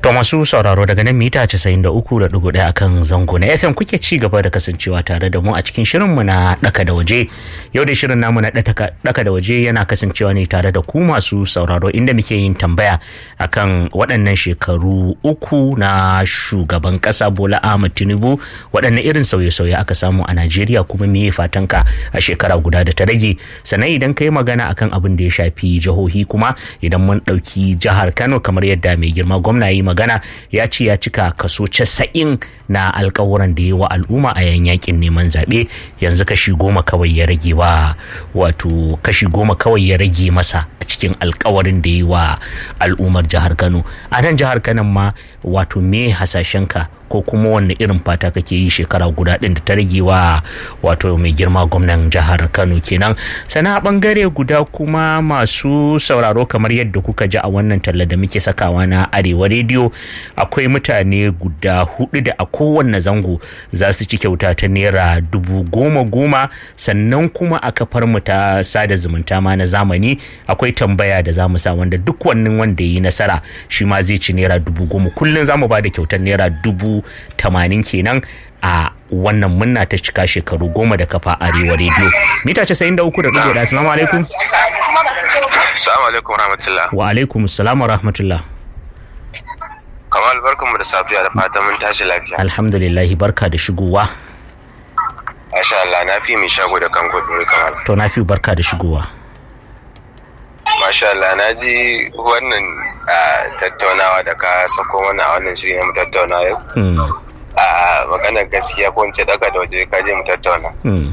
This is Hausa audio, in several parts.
To masu sauraro daga nan mita 93.1 akan zango na FM kuke ci gaba da kasancewa tare da mu a cikin shirinmu na ɗaka da waje. Yau da shirin namu na ɗaka da waje yana kasancewa ne tare da ku masu sauraro inda muke yin tambaya akan waɗannan shekaru uku na shugaban ƙasa Bola Ahmed Tinubu waɗanne irin sauye-sauye aka samu a Najeriya kuma me fatanka a shekara guda da ta rage. Sannan idan ka yi magana akan abin da ya shafi jihohi kuma idan mun ɗauki jihar Kano kamar yadda mai girma gwamna yi magana ya ce ya cika kaso casa'in na alkawuran da ya wa al'umma a yan yakin neman zaɓe yanzu kashi goma kawai ya rage wa wato kashi goma kawai ya rage masa a cikin alkawarin da ya wa al'ummar jihar kano a nan jihar kano ma wato me hasashenka ko kuma wanne irin fata kake yi shekara guda ɗin da ta rage wa wato mai girma gwamnan jihar kano kenan sana a bangare guda kuma masu sauraro kamar yadda kuka ji a wannan talla da muke sakawa na arewa rediyo akwai mutane guda hudu da a kowanne zango za su ci kyauta ta naira dubu goma goma sannan kuma a kafar mu ta sada zumunta ma na zamani akwai tambaya da za mu sa wanda duk wannan wanda ya yi nasara shi ma zai ci naira dubu goma kullum za mu ba da kyautar naira dubu tamanin kenan a wannan munna ta cika shekaru goma da kafa arewa rediyo mita casa'in da uku da ɗigo da assalamu alaikum assalamu alaikum rahmatullah wa alaikum assalam wa rahmatullah kamal barkanmu da safiya da fatan mun tashi lafiya alhamdulillah barka da shigowa Masha Allah na fi mai shago da kan gudu kamal to na fi barka da shigowa Masha Allah na ji wannan tattaunawa da ka sako mana a wannan shirin mu tattauna yau a maganar gaskiya ko ce daga da waje ka je mu tattauna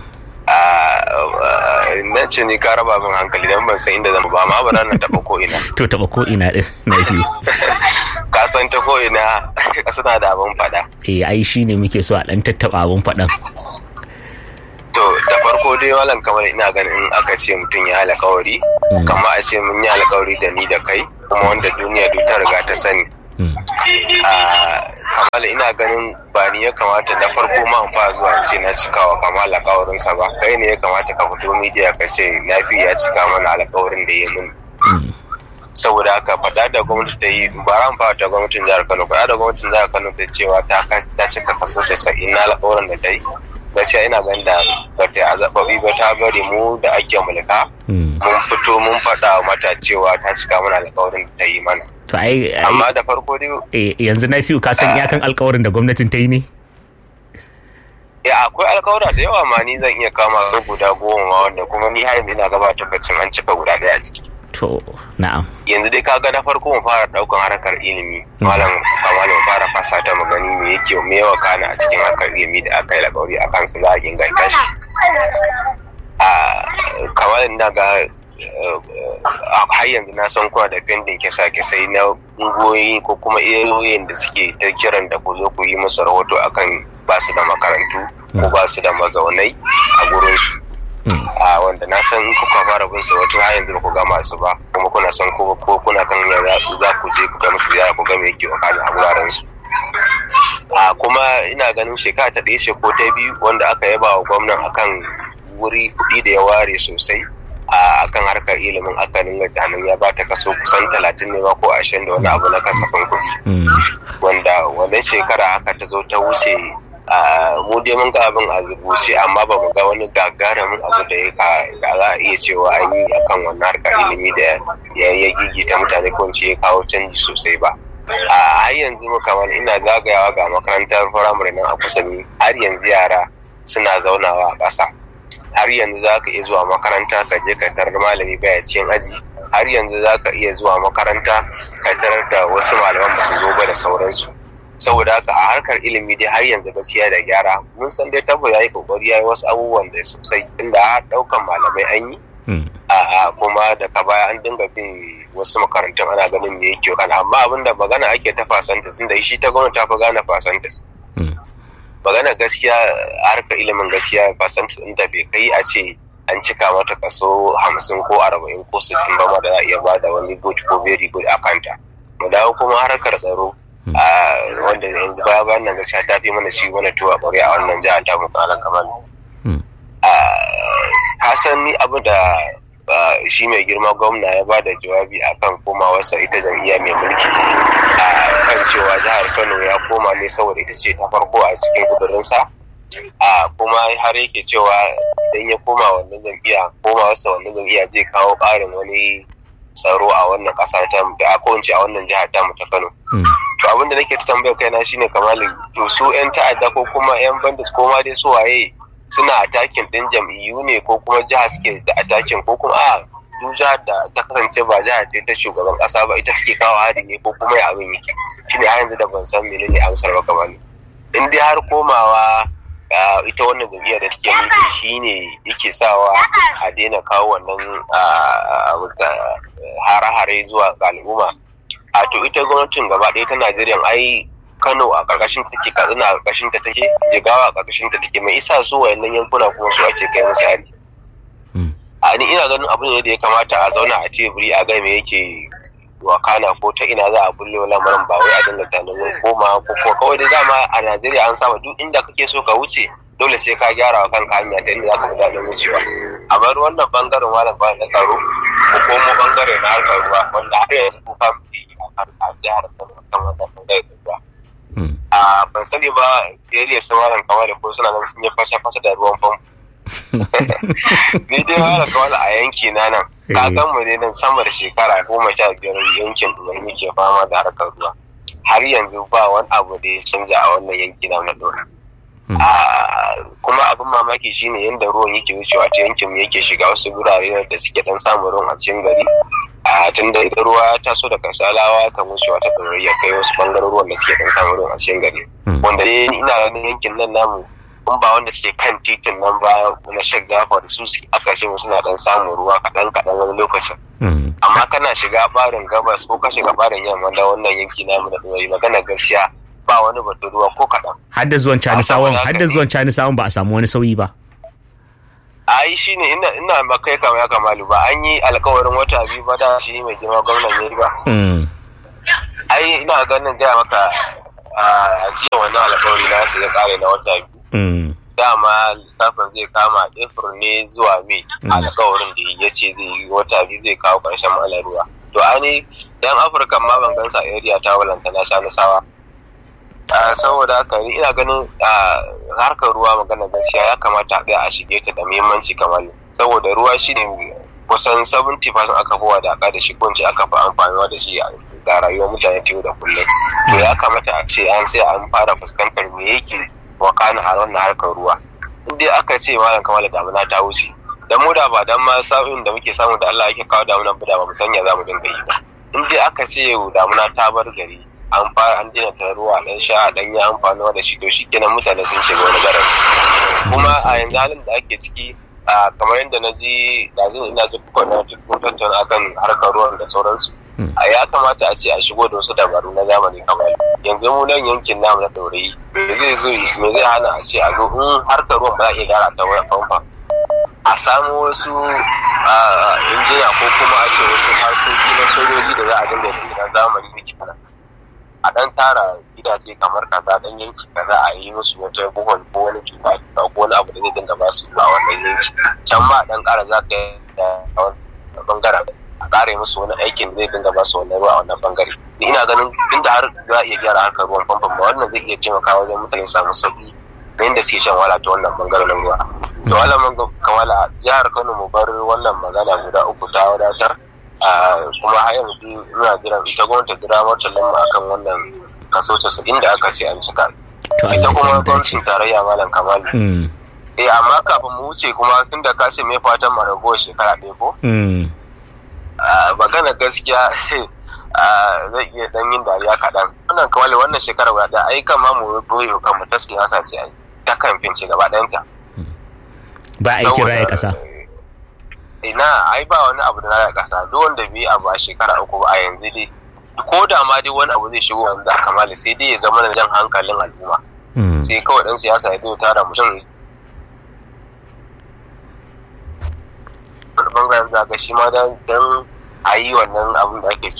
na ce ni ka raba min hankali don ban san inda zan ba amma ba na taba ko ina to taba ko ina din na fi ka san ta ko ina suna da abin fada eh ai shine muke so a dan tattaba abin fadan to da farko dai walan kamar ina ganin in aka ce mutum ya alkawari kama a ce mun yi alkawari da ni da kai kuma wanda duniya duk ta riga ta sani kamala ina ganin ba ni ya kamata da farko ma in fara zuwa ce na cikawa kamala alkawarinsa ba kai ne ya kamata ka fito midiya ka ce na fi ya cika mana alkawarin da ya mun saboda haka faɗa da gwamnati ta yi ba ran fara da gwamnatin jihar kano faɗa da gwamnatin jihar kano ta cewa ta cika kaso casa'in na alkawarin da ta yi gaskiya ina ganin da ba ta azababi ba ta bari mu da ake mulka mun fito mun faɗa mata cewa ta cika mana alkawarin da ta yi mana to ai amma da farko dai yanzu na fiye ka san iyakan alkawarin da gwamnatin ta yi ne ya akwai alkawura da yawa ma ni zan iya kama guda goma ma wanda kuma ni har yanzu ina gaba tabbacin an cika guda ɗaya a ciki to na'am yanzu dai kaga na farko mu fara daukan harkar ilimi malam kamar mu fara fasa ta mu gani me yake me yawa kana a cikin harkar ilimi da aka yi alƙawari a kansu za a inganta shi a kamar na ga har yanzu na san kuna da pending kisa kisai na ungoyi ko kuma iyayoyin da suke ta kiran da ku zo ku yi musu rahoto akan ba su da makarantu ko ba su da mazaunai a gurinsu a wanda na san in kuka fara bin su wata har yanzu ba ku gama su ba kuma kuna son ko ko kuna kan za ku je ku ga musu ziyara ku ga me yake wakana a wuraren su a kuma ina ganin shekara ta ɗaya ce ko ta biyu wanda aka yaba wa gwamnan akan wuri kuɗi da ya ware sosai a kan harkar ilimin aka dinga janin ya ba ta kaso kusan talatin ne ko ashirin da wani abu na kasafin kuɗi wanda wannan shekara haka ta zo ta wuce mu dai mun ga abin a zubuce amma ba mu ga wani gagarumin abu da ya za a iya cewa an yi akan wannan harkar ilimi da ya gigita mutane ko ce ya kawo canji sosai ba a har yanzu mu kamar ina zagayawa ga makarantar firamare nan a kusa har yanzu yara suna zaunawa a ƙasa har yanzu za ka iya zuwa makaranta ka je ka tarar malami baya cikin aji har yanzu za ka iya zuwa makaranta ka tarar da wasu malaman ba su zo ba da sauransu saboda haka a harkar ilimi dai har yanzu gaskiya da gyara mun san dai tabo ya yi kokari ya yi wasu abubuwan da sosai inda har daukan malamai an yi a kuma daga baya an dinga bin wasu makarantun ana ganin me yake kana amma abinda magana ake ta fasantas inda shi ta gwamnati ta fi gane fasantas magana gaskiya harkar ilimin gaskiya fasantas inda bai kai a ce an cika mata kaso hamsin ko arba'in ko sittin ba ma da za a iya bada wani good ko very good a kanta mu dawo kuma harkar tsaro wanda yanzu baya bayan nan gaskiya ta fi mana shi wani tuwa ƙware a wannan jihar ta mu kalan kamar hasan ni abu da shi mai girma gwamna ya ba da jawabi akan komawarsa ita jam'iyya mai mulki a kan cewa jihar kano ya koma ne saboda ita ce ta farko a cikin kudurinsa a kuma har yake cewa idan ya koma wannan jam'iyya koma wasu wannan jam'iyya zai kawo ƙarin wani tsaro a wannan ƙasa ta da ko a wannan jihar ta ta Kano. To abin da nake ta tambayar kaina shine kamali to su yan ta'adda ko kuma yan bandits ko ma dai su waye suna atakin din jam'iyyu ne ko kuma jiha suke da atakin ko kuma a duk jihar da ta kasance ba jiha ce ta shugaban ƙasa ba ita suke kawo hari ne ko kuma ya abin yake shine har yanzu da ban san menene amsar ba kamali. In dai har komawa ita wannan jam'iyyar da take mulki shine yake sawa a daina kawo wannan hare-hare zuwa ga al'umma a to ita gwamnatin gaba ɗaya ta najeriya ai kano a ƙarƙashin ta take katsina a ƙarƙashin ta take jigawa a ƙarƙashin ta take mai isa su wayannan yankuna kuma su ake kai musu hari a ni ina ganin abu ne da ya kamata a zauna a teburi a ga me yake wakana ko ta ina za a bulle lamarin ba wai a dinga tunanin koma ko ko kawai da dama a Najeriya an saba duk inda kake so ka wuce dole sai ka gyara wa kanka hanya ta inda zaka ga daɗin wucewa a bar wannan bangaren malam ba na tsaro ko kuma bangare na harkar ruwa wanda har yanzu ko fa a jihar Kano kan wannan bangare da ruwa a ban sani ba area su malam kamar da ko suna nan sun yi fasha fasha da ruwan famfo ni dai malam kamar a yanki na nan kakan mu ne nan sama da shekara goma sha biyar yankin da muke fama da harkar ruwa har yanzu ba wani abu da ya canja a wannan yanki na na dora kuma abin mamaki shine yadda ruwan yake wucewa ta yankin mu yake shiga wasu gurare da suke dan samun ruwan a cikin gari a tun da idan ruwa ya taso daga salawa kan wucewa ta ɗorari ya kai wasu bangarorin da suke dan samun ruwan a cikin gari wanda dai ina ganin yankin nan namu in ba wanda suke kan titin nan ba na Sheikh Jafar su aka ce suna dan samun ruwa kaɗan kaɗan wani lokacin. Amma kana shiga barin gabas ko ka shiga barin yamma da wannan yanki namu da ɗori magana gaskiya ba wani batun ruwa ko kaɗan. Har da zuwan Canisawan har da zuwan Canisawan ba a samu wani sauyi ba. ai shi ne ina ina ba kai kama ya kamalu ba an yi alkawarin wata biyu ba da shi mai girma gwamnan ya ba. ai ina ganin gaya maka a jiya wannan alkawari na su ya kare na wata biyu dama lissafin zai kama april ne zuwa mai alkawarin da ya ce zai yi wata biyu zai kawo ƙarshen malar ruwa to ani dan afirka ma ban gansa a area ta walanta na sha nasawa saboda haka ina ganin harkar ruwa magana gaskiya ya kamata a a shige ta da muhimmanci kamar saboda ruwa shi ne kusan 70% aka fi wadaka da shi ko aka fi amfani da shi ga rayuwar mutane ta yau da kullum to ya kamata a ce an sai an fara fuskantar me yake wakana a wannan harkar ruwa in dai aka ce malam kamar damuna ta wuce da mu da ba dan ma sa'in da muke samu da Allah yake kawo damuna ba da ba mu sanya za mu dinga yi ba in dai aka ce damuna ta bar gari an fara an dina ta ruwa dan sha dan ya amfani da shi to shikenan mutane sun shiga wani garin kuma a yanzu halin da ake ciki kamar yadda na ji da zai ina ji na cikin tattauna akan harkar ruwan da sauransu a ya kamata a ce a shigo da wasu dabaru na zamani kamar yanzu mu nan yankin namu na ɗaurayi me zai zo me zai hana a ce a zo in harkar ruwan ba za a iya gyara ta wani famfa a samu wasu injina ko kuma a ce wasu harkoki na sojoji da za a dinga yi na zamani da kenan a dan tara gidaje kamar kaza dan yanki kaza a yi musu wata buhon ko wani tuba ko wani abu da zai dinga ba su a wannan yanki can ma dan kara za ka yi da bangaren a kare musu wani aikin da zai dinga ba su wannan ruwa a wannan bangare ina ganin inda har za a iya gyara harkar ruwan famfon ba wannan zai iya taimakawa wajen mutane samu sauki da yadda suke shan wala ta wannan bangaren ruwa to wala mun kamala jihar Kano mu bar wannan magana guda uku ta wadatar kuma har yanzu ina jiran ita gwamnati jira mata lamma akan wannan kaso casa'in da aka sai an cika ita kuma gwamnatin tarayya malam kamalu eh amma kafin mu wuce kuma tunda ka ce mai fatan mu ragowar shekara ɗaya ko magana gaskiya zai iya dan yin dariya kaɗan wannan kawai wannan shekara guda ɗaya ai kan ma mu boye kan mu ta siyasa ce ai ta kamfin ce gaba ɗayanta ba a yi kira ya ƙasa ina ai ba wani abu da na ƙasa duk wanda bai abu a shekara uku ba a yanzu dai ko da ma dai wani abu zai shigo wanda kamala sai dai ya zama da jan hankalin al'umma sai kawai dan siyasa ya zo tara mutum wani bangaren zaga shi ma dan a yi wannan abin da ake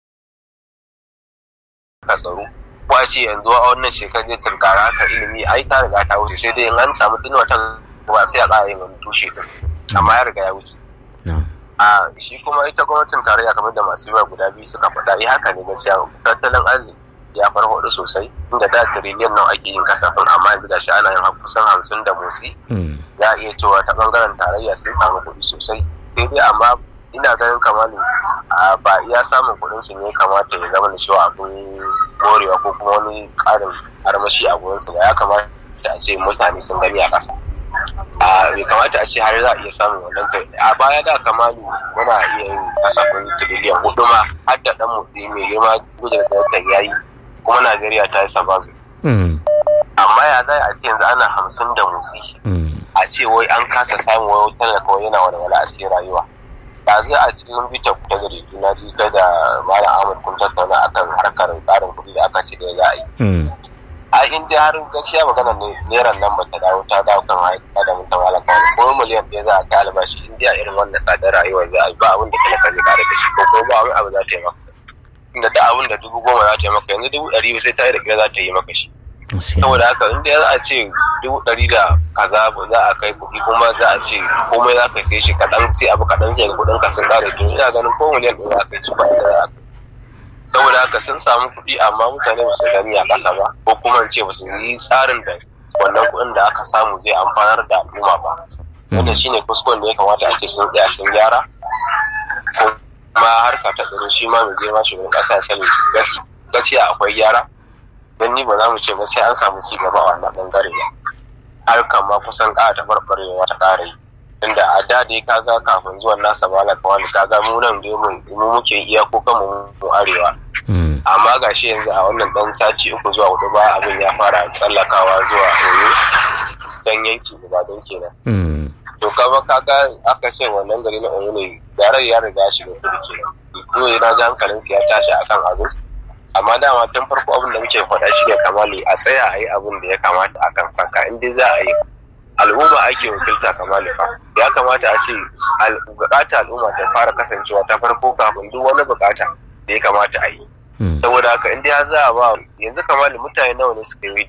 ka tsaro ko a ce yanzu a wannan shekarar zai tunkara haka ilimi ai ta riga ta wuce sai dai in an samu tun watan ba sai a ƙara yin wani tushe din amma ya riga ya wuce a shi kuma ita gwamnatin tarayya kamar da masu yawa guda biyu suka faɗa yi haka ne gaskiya tattalin arziki ya farfaɗo sosai inda da tiriliyan nawa ake yin kasafin amma yanzu gashi ana yin kusan hamsin da motsi za a iya cewa ta bangaren tarayya sun samu kuɗi sosai sai dai amma ina ganin kamar ba iya samun kuɗin su ne kamata ya zama da cewa abin morewa ko kuma wani ƙarin armashi a gurin su ba ya kamata a ce mutane sun gani a ƙasa bai kamata a ce har za a iya samun wannan kai a baya da kamalu muna iya yin kasafin tiriliyan hudu ma har da dan mutse mai girma gudun da ya yi kuma najeriya ta yi sabazu amma ya zai a ce yanzu ana hamsin da motsi a ce wai an kasa samun wai talaka wai yana walwala a cikin rayuwa ba zai a cikin bita ta gari na ji kai da malam ahmad kun tattauna akan harkar tsarin kuɗi da aka ce da za a yi a inda har gaskiya magana ne neran nan bata dawo ta dawo kan haika da mutum alaka wani ko miliyan ɗaya za a kai albashi in dai a irin wannan tsadar rayuwar za a yi ba abin da talaka zai kare da shi ko ko ba wani abu za ta yi maka inda da abin da dubu goma za ta yi maka yanzu dubu ɗari sai ta yi da ƙira za ta yi maka shi saboda haka inda za a ce dubu ɗari da kaza za a kai kuɗi kuma za a ce komai za ka sai shi kaɗan sai abu kaɗan sai ga kuɗin ka sun ƙare to ina ganin ko miliyan ɗaya za ka ci ba da za a saboda haka sun samu kuɗi amma mutane ba su gani a ƙasa ba ko kuma ce ba su yi tsarin da wannan kuɗin da aka samu zai amfanar da al'umma ba wanda shine kuskuren da ya kamata a ce sun tsaya sun gyara kuma harka ta tsaro shi ma mai girma shugaban ƙasa sani gaskiya akwai gyara don ni ba za mu ce ba sai an samu ci gaba a wannan ɓangare ba harkar ma kusan ƙara ta barbarewa ta ƙara yi inda a da dai kaga kafin zuwan nasa malam kawai kaga mu nan dai mu muke iya ko kanmu mu arewa amma ga shi yanzu a wannan dan sati uku zuwa hudu ba abin ya fara tsallakawa zuwa oyo dan yanki ba don kenan to kama kaga aka ce wannan gari na oyo ne garar ya riga shiga kudu kenan kuma yana ji hankalin ya tashi akan abu amma dama tun farko abin da muke faɗa shi ne kamali a tsaya a yi abin da ya kamata a kan kanka in dai za a yi al'umma ake wakilta kamali fa ya kamata a ce bukata al'umma ta fara kasancewa ta farko kafin duk wani bukata da ya kamata a yi saboda haka in dai za a ba yanzu kamali mutane nawa ne suka yi